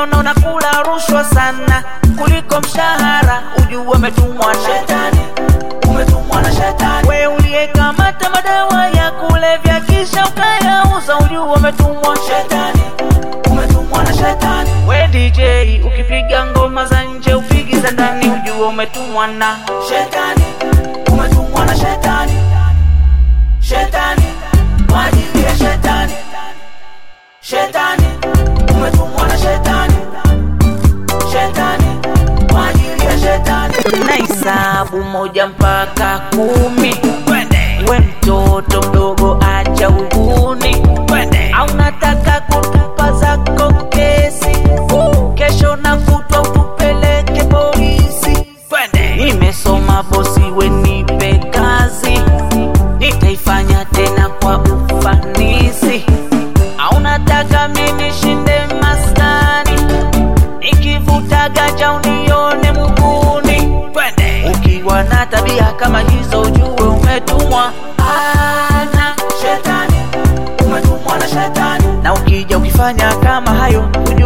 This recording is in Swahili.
ukijiona unakula rushwa sana kuliko mshahara, ujue umetumwa na Shetani, umetumwa na shetani. we uliyekamata madawa ya kulevya kisha ukayauza, ujue umetumwa Shetani, umetumwa na shetani. we DJ ukipiga ngoma za nje upigi za ndani, ujue umetumwa na Shetani, umetumwa na shetani. Shetani, kwa ajili ya shetani. Shetani, umetumwa na shetani. Shetani, kwa ajili ya shetani. na hisabu moja mpaka kumi. We mtoto mdogo, acha uhuni, au nataka kutupa zako kesi? Kesho na kutwa utupeleke polisi. Nimesoma bosi, we nipe kazi, nitaifanya tena kwa ufanisi. Au nataka mimi nishinde maskani, nikivuta gaja unione muguni. Ukiwa na tabia kama hizo, ujue umetumwa ana Shetani, umetumwa na shetani. na ukija ukifanya kama hayo, ujue